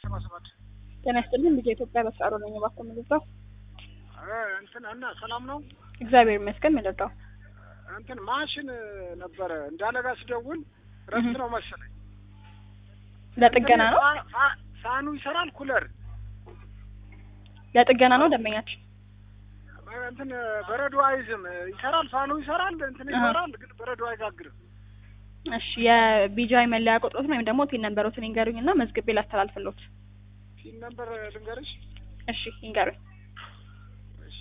ሰባ ሰባት ጤና ይስጥልኝ ልጄ ኢትዮጵያ በስራ ነኝ። እባክዎ የምንወጣው እንትን እና ሰላም ነው። እግዚአብሔር ይመስገን የምንወጣው እንትን ማሽን ነበረ እንዳለጋ ስደውል ረፍት ነው መሰለኝ። ለጥገና ነው ፋ- ፋ- ፋኑ ይሰራል፣ ኩለር ለጥገና ነው ደንበኛችን። እንትን በረዶ አይዝም። ይሰራል፣ ፋኑ ይሰራል፣ እንትን አሃ። ይሰራል፣ ግን በረዶ አይጋግርም። እሺ የቢጃይ መለያ ቁጥሮትን ወይም ደግሞ ቲን ነንበሮትን ይንገሩኝ እና መዝግቤ ላስተላልፍሎት። ፊል ነበር ልንገርሽ። እሺ ይንገሩኝ። እሺ።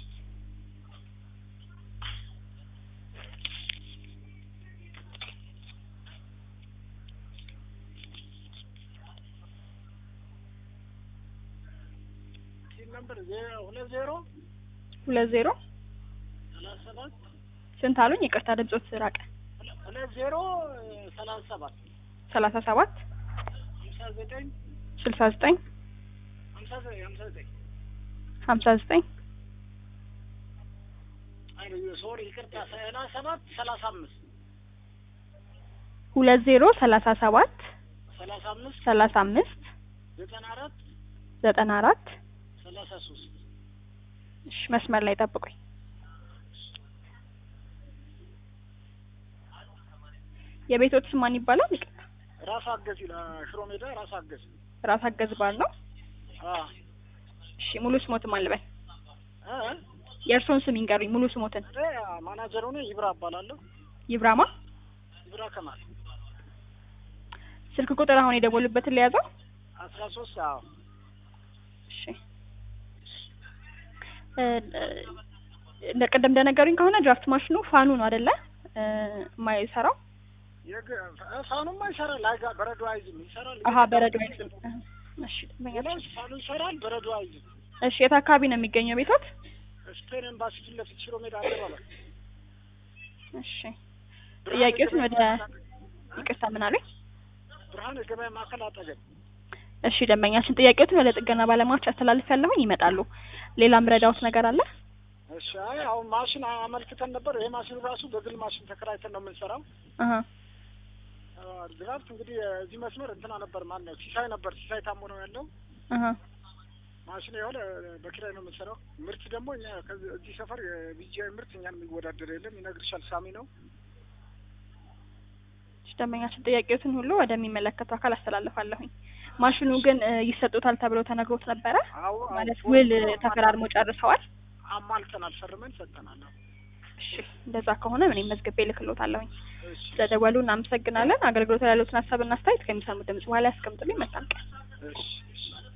ፊል ነበር ዜ- ሁለት ዜሮ ሁለት ዜሮ ሰላሳ ሰባት ስንት አሉኝ? ይቅርታ ድምጾት ራቀ። ሁለ- ሁለት ዜሮ ሰላሳ ሰባት ሰላሳ ሰባት ሀምሳ ዘጠኝ ስልሳ ዘጠኝ ሀምሳ ዘጠኝ ሀምሳ ዘጠኝ ሀምሳ ዘጠኝ አይ ሶሪ ይቅርታ ሰላሳ ሰባት ሰላሳ አምስት ሁለት ዜሮ ሰላሳ ሰባት ሰላሳ አምስት ሰላሳ አምስት ዘጠና አራት ዘጠና አራት ሰላሳ ሶስት እሺ መስመር ላይ ጠብቁኝ። የቤቶት ስም ማን ይባላል? ይቅርታ ራስ አገዝ ይላል ሽሮ ሜዳ ራስ አገዝ ራስ አገዝ ባል ነው። አ እሺ ሙሉ ስሞትን ማን ልበል? እ የእርስዎን ስም ይንገሩኝ ሙሉ ስሞትን። እኔ ማናጀሩ ነኝ ይብራ እባላለሁ ይብራማ ይብራ ከማል ስልክ ቁጥር አሁን የደወሉበትን ለያዘው። አስራ ሶስት አዎ እሺ እ እንደ ቅድም እንደነገሩኝ ከሆነ ድራፍት ማሽኑ ፋኑ ነው አይደለ? እ የማይሰራው የግ ፋኑማ ይሰራል አይጋ በረዶ አይዝም ይሰራል አሀ በረዶ አይዝም። እሺ ሌላው ደንበኛችን። ፋኑ ይሰራል በረዶ አይዝም እሺ የት አካባቢ ነው የሚገኘው ቤቶት? ስፔን ኤምባሲ ፊት ለፊት ሽሮ ሜዳ አደባባይ እሺ ጥያቄዎትን ወደ ይቅርታ ምን አሉኝ? ብርሃን የገበያ ማዕከል አጠገብ እሺ ደንበኛችን ጥያቄዎትን ወደ ጥገና ባለሙያዎች አስተላልፍ ያለሁኝ ይመጣሉ። ሌላ ምረዳውት ነገር አለ? እሺ አይ አሁን ማሽን አመልክተን ነበር ይሄ ማሽን ራሱ በግል ማሽን ተከራይተን ነው የምንሰራው አሀ ድራፍት እንግዲህ እዚህ መስመር እንትና ነበር ማን ነው ሲሳይ ነበር ሲሳይ ታሞ ነው ያለው አሀ ማሽን የሆነ በኪራይ ነው የምንሰራው ምርት ደግሞ እኛ ከዚህ እዚህ ሰፈር የቢጂአይ ምርት እኛን የሚወዳደር የለም ይነግርሻል ሳሚ ነው እሺ ደንበኛችን ጥያቄዎትን ሁሉ ወደሚመለከተው አካል አስተላልፋለሁኝ። ማሽኑ ግን እ ይሰጡታል ተብሎ ተነግሮት ነበረ አዎ ማለት ውል ተፈራርሞ ጨርሰዋል? አማልተናል ፈርመን ሰጠናል አዎ። እሺ እንደዛ ከሆነ እኔም መዝግቤ ልክሎታለሁኝ። እሺ ስለደወሉ እናመሰግናለን። አገልግሎት ላይ ያሉትን ሀሳብና አስተያየት ከሚሰሙ ድምጽ በኋላ ያስቀምጡልኝ። መልካም ቀን። እሺ እሺ